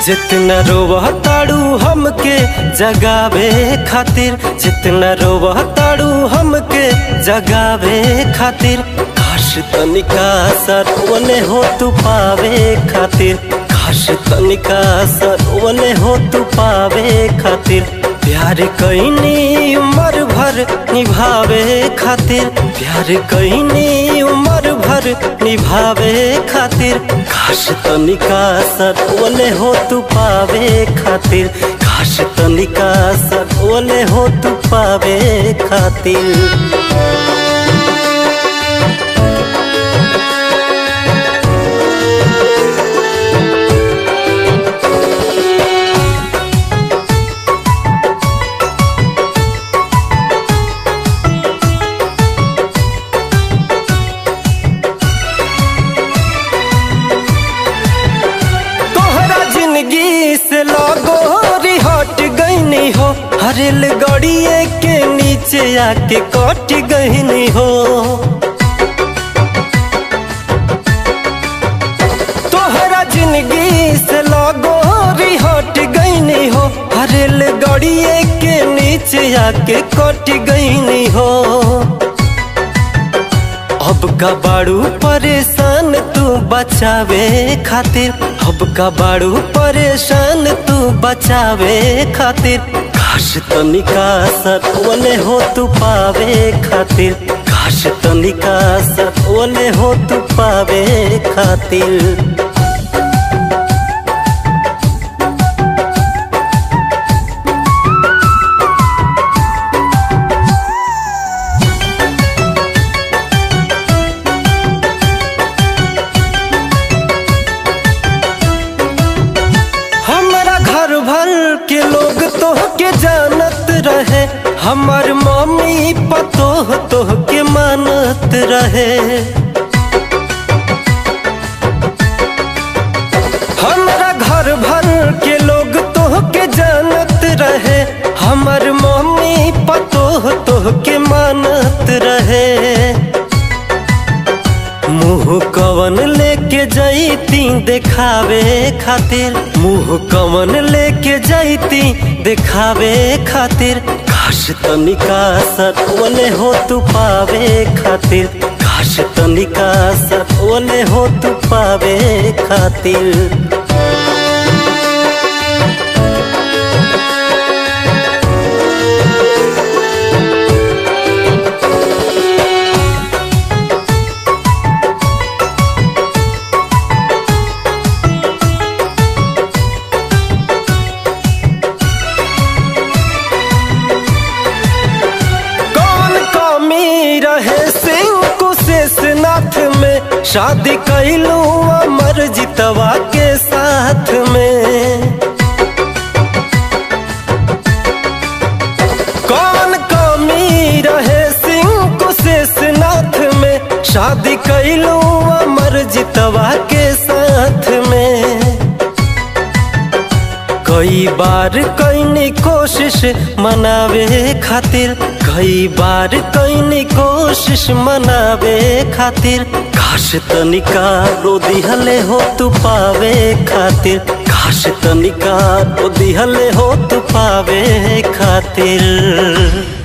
जितना रोवह ताड़ू हमके जगावे खातिर जितना रोवह ताड़ू हमके जगावे खातिर काश तनिका सरवने हो तू पावे खातिर काश तनिका सरवने हो तू पावे खातिर प्यार कैनी उम्र भर निभावे खातिर प्यार कैनी उम्र भर निभावे खातिर काश तनिका सरवने हो तू पावे खातिर काश तनिका सरवने हो तू पावे खातिर तोहरा जिंदगी से लगो हट गईनी हो हरेल गड़िए के नीचे आके कट गईनी हो तोहरा जिंदगी से लगो हट गईनी हो हरेल गड़िए के नीचे आके कट गईनी हो अब का बाड़ू परेशान तू बचावे खातिर अब का बाड़ू परेशान तू बचावे खातिर काश तनिका सतवने हो तू पावे खातिर काश तनिका सतवने हो तू पावे खातिर हमारा घर भर के लोग तो के जानत रहे हमार मम्मी पतोह तो के मानत रहे हमारा घर भर के लोग तो के जानत रहे हमार मम्मी पतोह तो के मानत रहे मुँह कवन लेके जैती देखावे खातिर मुँह कवन लेके जैती देखावे खातिर काश तनिका सतवने हो तू पावे खातिर काश तनिका सतवने हो तू पावे खातिर कौन कमी रहे सिंह कुशेषनाथ में शादी कैलू अमर जितवा के साथ में कौन कमी रहे सिंह कुशेषनाथ में शादी कैलू अमर जितवा के साथ में कई बार कैनी कोशिश मनावे खातिर कई बार कैनी कोशिश मनावे खातिर काश तनिका रो दिहले हो तू पावे खातिर काश तनिका रो दिहले हो तू पावे खातिर